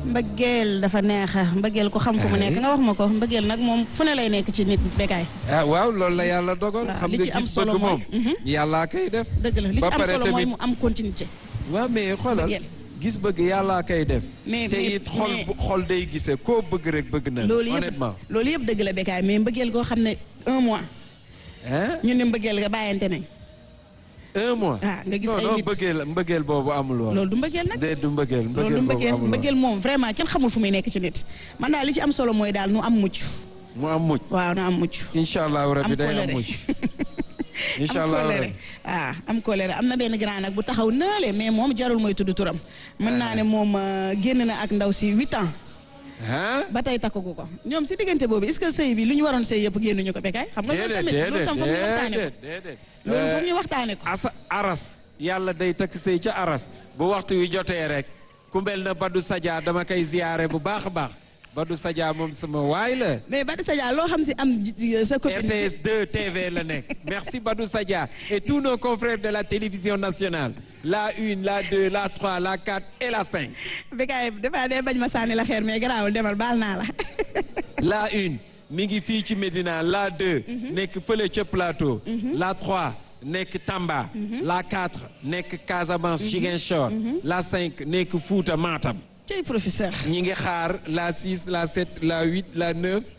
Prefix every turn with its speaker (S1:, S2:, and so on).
S1: mbëggeel dafa neexa mbëggeel ko xam fu mu nekk nga wax ma ko mbëggeel nag moom fu ne lay nekk ci nit Bécaye
S2: ah waaw loolu la yàlla dogal.
S1: waaw,
S2: xam
S1: li
S2: nga
S1: ci am
S2: gis
S1: solo
S2: bëgg
S1: mooy-
S2: moom.
S1: Mhm.
S2: yàllaa koy def.
S1: dëgg la li ci
S2: ba
S1: am
S2: pare
S1: solo mooy
S2: tamit-
S1: mu am continuité
S2: waaw mais xoolal
S1: Mbëggeel.
S2: gis bëgg yàllaa koy def.
S1: Mais-
S2: te
S1: mais-
S2: it xol
S1: mais-
S2: bu- xol day gisee koo bëgg rek bëgg na.
S1: loolu yëpp
S2: honnêtement.
S1: loolu yëpp dëgg la Bécaye mais mbëggeel goo xam ne un mois
S2: hein
S1: ñu ne mbëggeel nga bàyyante nañ
S2: un mois.
S1: ah nga gis
S2: non
S1: ay
S2: non
S1: nit
S2: mbëggeel mbëggeel boobu amul woon.
S1: loolu du mbëggeel nag
S2: déet du mbëggeel
S1: loolu
S2: mbëggeel
S1: du
S2: boobu
S1: mbëggeel
S2: amul woon.
S1: mbëggeel moom vraiment kenn xamul fu muy nekk ci nit man daal li ci am solo mooy daal nu am mucc
S2: mu am mucc.
S1: waaw nu am mucc
S2: incha allahu rabi
S1: am
S2: day am
S1: colère
S2: mucc. incha
S1: am
S2: allahu
S1: colère
S2: rabi.
S1: ah am colère am na benn grand nag bu taxaw naale mais moom jarul mooy tudd turam mën naa ne moom euh, génn na ak ndaw si huit ans
S2: ah.
S1: ba tey takkagu ko ñoom si diggante boobu est-ce que sëy bi lu ñu waroon sëy yëpp génnuñu ko Bécaye xam nga loolu
S2: déedéet
S1: tamit loolu tam foog ñu waxtaane ko
S2: déedéet déedéet.
S1: loolu foog
S2: Euh,
S1: ñu waxtaane ko
S2: asa aras yàlla day takk sëy ca aras bu waxtu wi jotee rek ku mel na Badou Sadia dama koy ziyaare bu baax a baax Badou Sadia moom sama waay la
S1: mais Badou Sadia loo xam si am ji- sa copine
S2: RTS 2 TV la nekk merci Badou Sadia et tous nos confrères de la télévision nationale la une la deux la trois la quatre et la cinq
S1: Bécaye dafa dee bañ ma sànni la xeer mais garaawul demal baal naa la
S2: la une mi ngi fii ci Médina la deux nekk fële ca Plateau la trois nekk Tamba la quatre nekk Casamance Ziguinchor la cinq nekk Fouta Matam
S1: cey professeur
S2: ñi ngi xaar la six la sept la huit la neuf